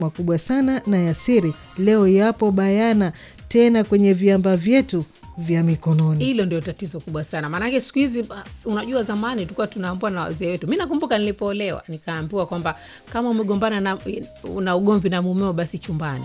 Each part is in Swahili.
makubwa sana na ya siri leo yapo bayana tena kwenye viamba vyetu vya mikononi. hilo ndio tatizo kubwa sana maanake siku hizi bas, unajua zamani tulikuwa tunaambiwa na wazee wetu mi nakumbuka nilipoolewa nikaambiwa kwamba kama umegombana na una ugomvi na mumeo basi chumbani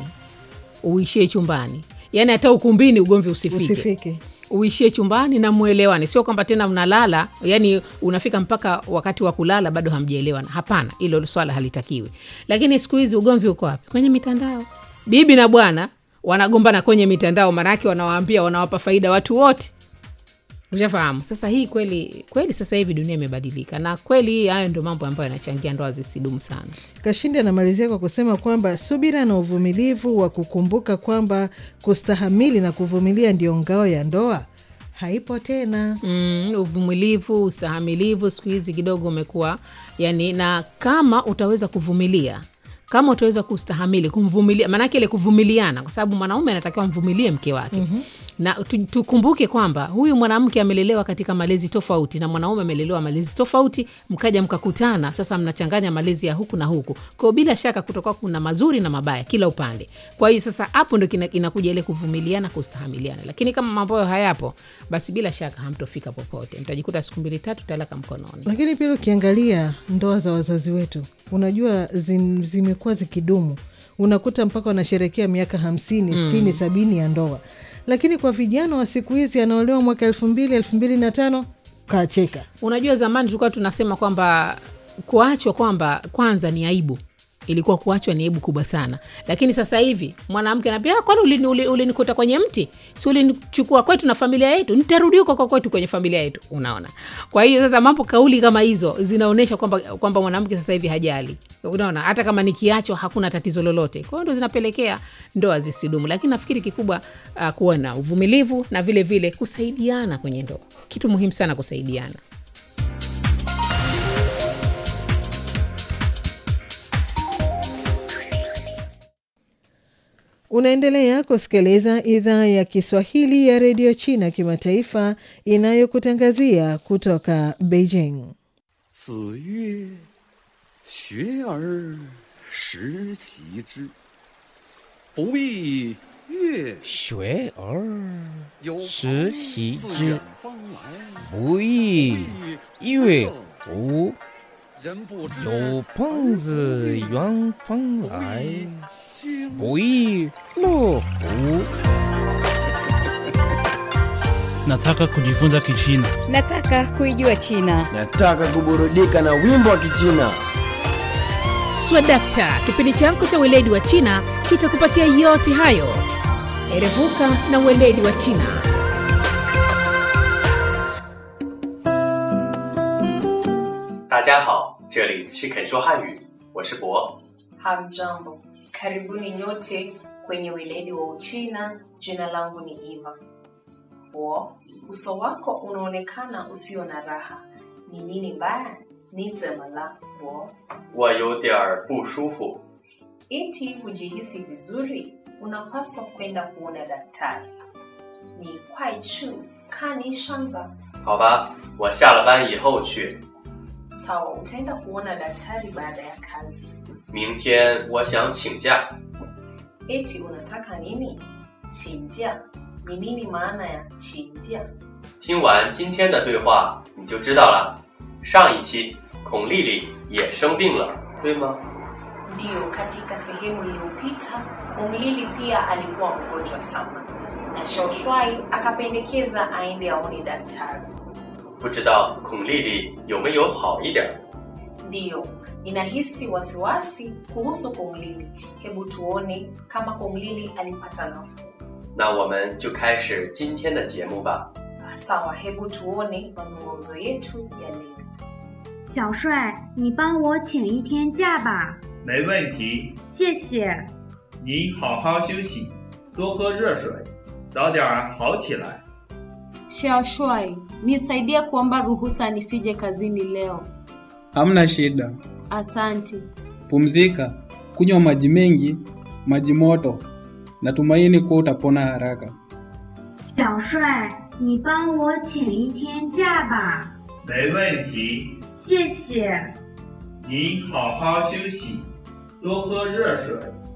uishie chumbani yaani hata ukumbini ugomvi usifike, Usifike. uishie chumbani na mwelewane sio kwamba tena mnalala yani unafika mpaka wakati wa kulala bado hamjaelewana hapana hilo swala halitakiwi lakini siku hizi ugomvi uko wapi kwenye mitandao bibi na bwana wanagombana kwenye mitandao maanake wanawaambia wanawapa faida watu wote ushafahamu sasa hii kweli kweli sasa hivi dunia imebadilika na kweli hayo ndio mambo ambayo yanachangia ndoa zisidumu sana Kashindi anamalizia kwa kusema kwamba subira na uvumilivu wa kukumbuka kwamba kustahamili na kuvumilia ndio ngao ya ndoa haipo tena. mm, uvumilivu ustahamilivu siku hizi kidogo umekuwa yani na kama utaweza kuvumilia kama utaweza kustahamili kumvumilia maanake ile kuvumiliana kwa sababu mwanaume anatakiwa amvumilie mke wake mm-hmm. na tu- tukumbuke kwamba huyu mwanamke amelelewa katika malezi tofauti na mwanaume amelelewa malezi tofauti mkaja mkakutana sasa mnachanganya malezi ya huku na huku kwao bila shaka kutokuwa kuna mazuri na mabaya kila upande kwa hiyo sasa hapo ndo kina- inakuja ile kuvumiliana kustahamiliana lakini kama mambo hayo hayapo basi bila shaka hamtofika popote mtajikuta siku mbili tatu talaka mkononi Lakini pia ukiangalia ndoa za wazazi wetu, unajua zim, zimekuwa zikidumu, unakuta mpaka wanasherekea miaka hamsini sitini sabini ya ndoa, lakini kwa vijana wa siku hizi anaolewa mwaka elfu mbili elfu mbili na tano kacheka. unajua zamani tulikuwa tunasema kwamba kuachwa kwamba kwanza ni aibu ilikuwa kuachwa ni aibu kubwa sana lakini sasa hivi mwanamke anambia "Ah, kwani ulini- uli- ulinikuta kwenye mti si ulinichukua kwetu na familia yetu nitarudi huko kwa kwetu kwenye familia yetu unaona kwa hiyo sasa mambo kauli kama hizo zinaonyesha kwamba kwamba mwanamke sasa hivi hajali unaona hata kama nikiachwa hakuna tatizo lolote kwa hiyo ndo zinapelekea ndoa zisidumu lakini nafikiri kikubwa uh, kuwa na uvumilivu na vile vile kusaidiana kwenye ndoa kitu muhimu sana kusaidiana Unaendelea kusikiliza idhaa ya Kiswahili ya redio China kimataifa inayokutangazia kutoka Beijing. 子曰：“学而时齐之，不亦乐学而有时朋习自之远方来， 不亦乐乎？ 人不知有朋自远方来， 经不亦乐乎？ Nataka kujifunza Kichina. Nataka kuijua China. Nataka kuburudika na wimbo wa Kichina. swadakta kipindi chako cha weledi wa china kitakupatia yote hayo erevuka na weledi wa china 大家好，这里是肯说汉语，我是博。 Hamjambo, karibuni nyote kwenye weledi wa Uchina. Jina langu ni Eva. Wo, uso wako unaonekana usio na raha, ni nini mbaya? Ni zemala wo. 我有点儿不舒服， Eti hujihisi vizuri, unapaswa kwenda kuona daktari. Ni kwai chu kani shanga. 好吧，我下了班以后去。 Sawa, utaenda kuona daktari baada ya kazi. 明天我想请假， Eti unataka nini? Chinjia. Ni nini maana ya chinjia? 听完今天的对话你就知道了。上一期孔丽丽也生病了，对吗？ Ndiyo, katika sehemu iliyopita Umlili pia alikuwa mgonjwa sana, na Shaoshwai akapendekeza aende aone daktari. 不知道孔丽丽有没有好一点儿？ Ndiyo, ninahisi wasiwasi kuhusu Kumlili. Hebu tuone kama Kumlili alipata nafuu. 那我们就开始今天的节目吧。 Sawa, hebu tuone mazungumzo yetu ya leo. 小帅，你帮我请一天假吧， 没问题， 谢谢。 你好好休息，多喝热水，早点儿好起来。 Shashwai, nisaidie kuomba ruhusa nisije kazini leo. Hamna shida, Asante. pumzika, kunywa maji mengi, maji moto. Natumaini kuwa utapona haraka. 小帅，你帮我请一天假吧， 没问题， 谢谢。 你好好休息，多喝热水，